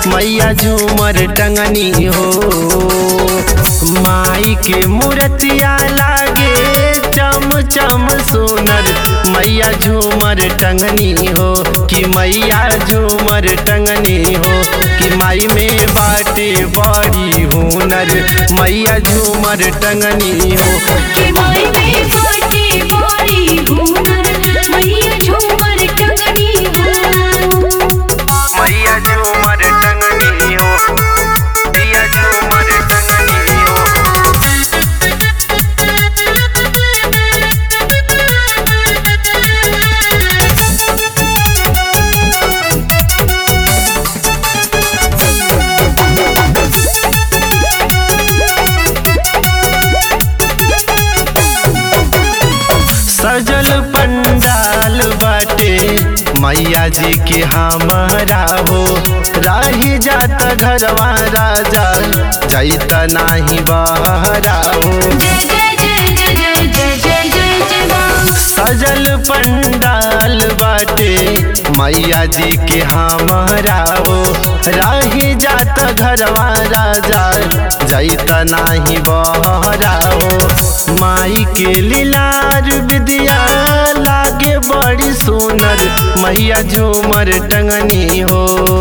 मैया झूमर टंगनी हो माई के मूर्तिया लागे चम चम सुनर मैया झूमर टंगनी हो कि मैया झूमर टंगनी हो कि माई में बाटे बड़ी हुनर मैया झूमर टंगनी हो के माई में बाटे बड़ी हुनर मैया झूमर टंगनी हो मैया झूमर टंगनी हो मैया झूमर टंगनी हो सजल पंडाल बाटे मैया जी के हमारा हो राही जात घरवा राजा जैत नाही बहरा हो जय जय जय जय जय जय जय जय जय माँ सजल पंडाल बाटे मैया जी के हमारा हो राही जात घरवा राजा जैत नाही बहरा हो माई के लीलार विद्या लागे बड़ी सुनर मैया झूमर टंगनी हो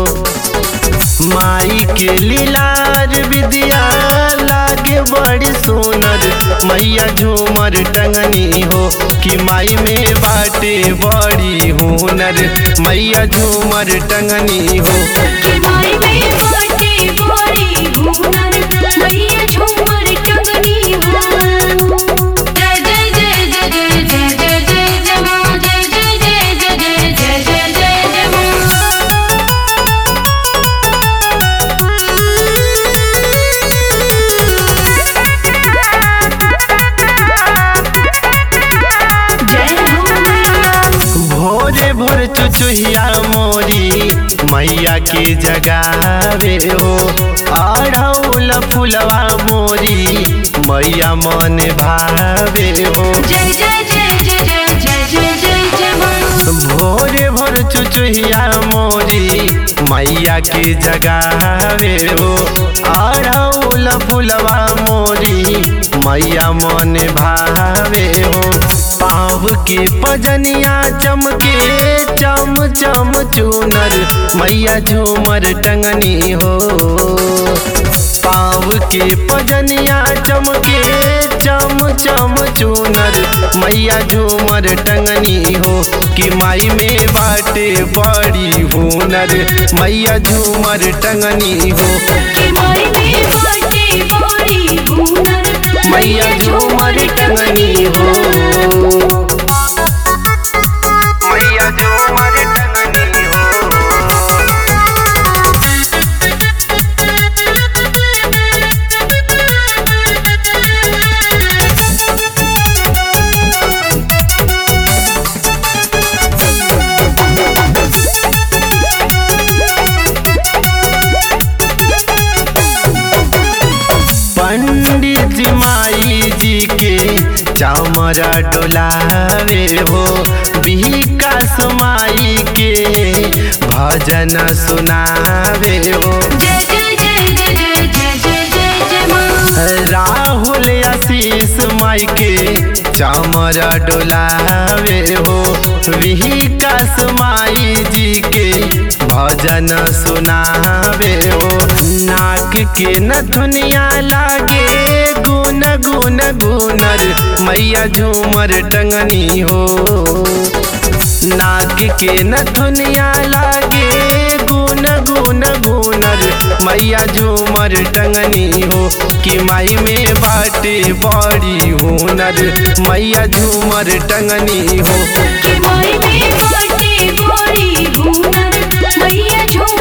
माई के लीलार विद्या लागे बड़ी सुनर मैया झूमर टंगनी हो कि माई में बाटे बड़ी हुनर मैया झूमर टंगनी हो के माई में बाटे बड़ी हुनर मैया झूमर टंगनी हो जय जय जय जय जय जय जय जय जय माँ जय जय जय जय जय जय जय जय जय माँ जय हो मैया भोरे भोर चुचुहिया मोरी मैया के जगावे हो आढ़ौल फुलवा मोरी मैया मन भावे हो जय जय जय जय जय जय जय जय जय माँ भोरे भोर चुचुहिया मोरी मैया के जगावे हो आढ़ौल फुलवा मोरी मैया मन भावे हो पाँव के पजनिया चमके चम चम चूनर मैया झूमर टंगनी हो पाँव के पजनिया चमके चम चम चूनर मैया झूमर टंगनी हो कि माई में बाटे बड़ी हुनर मैया झूमर टंगनी हो के माई में बाटे बड़ी हुनर मैया झूमर टंगनी हो मैया झूमर टंगनी हो पंडित जी माई जी के चामरा डोलावे हो विकास माई के भजन सुनावे हो जय जय जय जय जय जय जय जय जय माँ राहुल आशीष माई के चामरा डोलावे हो विकास माई जी के भजन सुनावे हो नाक के न दुनिया लागे गुन गुन गुनर मैया झूमर टंगनी हो नाक के न दुनिया लागे गुन गुन गुनर मैया झूमर टंगनी हो कि माई में बाटे बड़ी हुनर मैया झूमर टंगनी हो के माई में बाटे बड़ी हुनर मैया झूमर